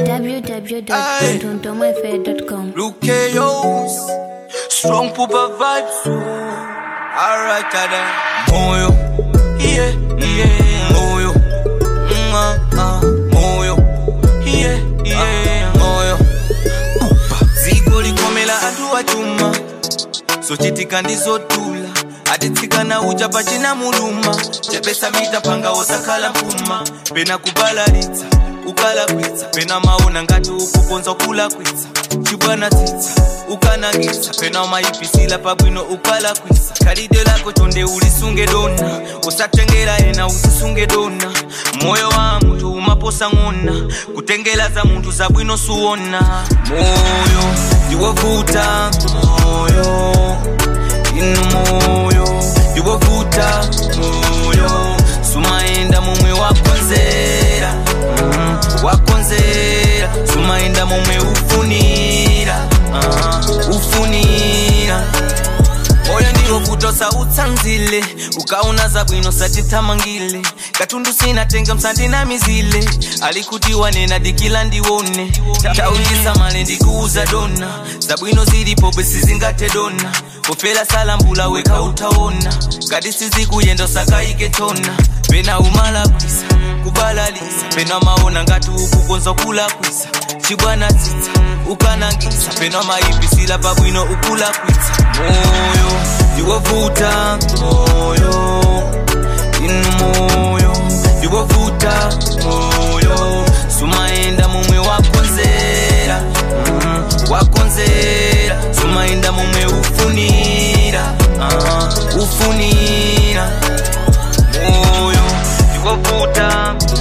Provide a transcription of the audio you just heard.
www.tontomafair.com. Luke Yos, strong pooper vibes. Alright, tada. Moyo, yeah, yeah. Moyo, mm, ah, ah. Moyo, yeah, yeah. Moyo, Upa. ziko likomela anthu achuma sochitika ndizodula atitsikana uja pachina muluma chepesa mita panga osakhala mpuma pena kubalalitsa ukalakwitsa pena maona ngati ukukonza kulakwitsa chibwana tsitsa ukanangitsa pena umayipisila pabwino ukalakwitsa khalidwe lako chonde ulisunge dona usatengera ena uzisunge dona moyo wa munthu umaposa ng'ona kutengela za munthu zabwino suwona moyo ndiwovuta moyo inu moyo ndiwovuta moyo sumaenda momwe wakonzera mm, wakonzera sumaenda momwe ufunira uh, ufunira moyo ndiwo kutosa utsanzile ukaona zabwino sachithamangile katundu sinatenga msandinamizile alikuti wanena dikila ndiwone taulisa male ndikuuza dona zabwino zilipo besi zingate dona kufela salambula weka utaona kadi sizikuyenda sakaike tona pena umalakwisa kubalalisa pena maona ngati ukukonza kulakwisa chibwana tsitsa ukanangisa pena mayipisila pabwino ukulakwitsa moyo ndiwovuta moyo inu moyo ndiwovuta moyo sumaenda momwe wakonzera mm, wakonzera sumaenda momwe ufunira uh, ufunira moyo ndiwovuta